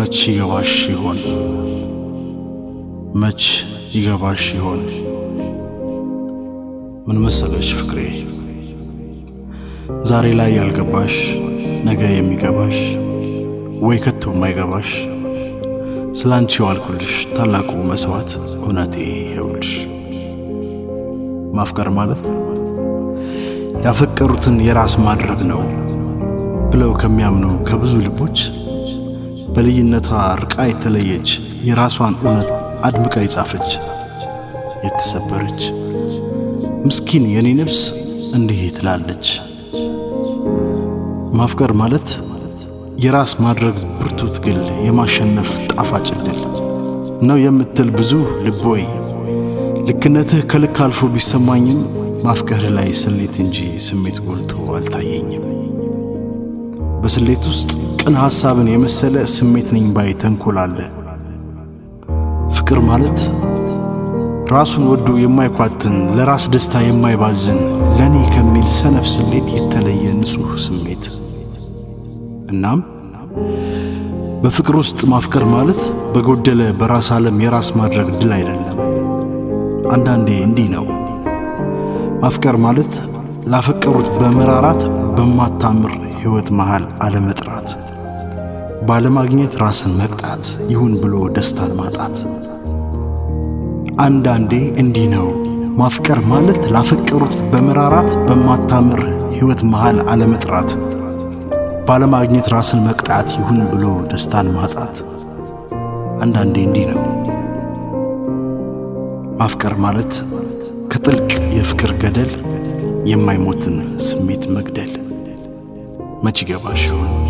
መች ይገባሽ ይሆን? መች ይገባሽ ይሆን? ምን መሰለሽ ፍቅሬ፣ ዛሬ ላይ ያልገባሽ ነገ የሚገባሽ ወይ ከቶ የማይገባሽ ስለ አንቺ ዋልኩልሽ ታላቁ መስዋዕት እውነቴ ይኸውልሽ። ማፍቀር ማለት ያፈቀሩትን የራስ ማድረግ ነው ብለው ከሚያምኑ ከብዙ ልቦች በልዩነቷ ርቃ የተለየች የራሷን እውነት አድምቃ የጻፈች የተሰበረች ምስኪን የኔ ነፍስ እንዲህ ትላለች። ማፍቀር ማለት የራስ ማድረግ ብርቱ ትግል የማሸነፍ ጣፋጭ ድል ነው የምትል ብዙ ልቦይ ልክነትህ ከልክ አልፎ ቢሰማኝም ማፍቀርህ ላይ ስሌት እንጂ ስሜት ጎልቶ አልታየኝም። በስሌት ውስጥ ቅን ሐሳብን የመሰለ ስሜት ነኝ ባይ ተንኮል አለ። ፍቅር ማለት ራሱን ወዶ የማይኳትን ለራስ ደስታ የማይባዝን ለእኔ ከሚል ሰነፍ ስሌት የተለየ ንጹሕ ስሜት እናም በፍቅር ውስጥ ማፍቀር ማለት በጎደለ በራስ ዓለም የራስ ማድረግ ድል አይደለም። አንዳንዴ እንዲህ ነው ማፍቀር ማለት ላፈቀሩት በመራራት በማታምር ሕይወት መሃል አለመጥራት፣ ባለማግኘት ራስን መቅጣት ይሁን ብሎ ደስታን ማጣት። አንዳንዴ እንዲህ ነው ማፍቀር ማለት ላፈቀሩት በመራራት በማታምር ሕይወት መሃል አለመጥራት ባለማግኘት ራስን መቅጣት ይሁን ብሎ ደስታን ማጣት። አንዳንዴ እንዲህ ነው ማፍቀር ማለት ከጥልቅ የፍቅር ገደል የማይሞትን ስሜት መግደል። መች ይገባሽ ይሆን?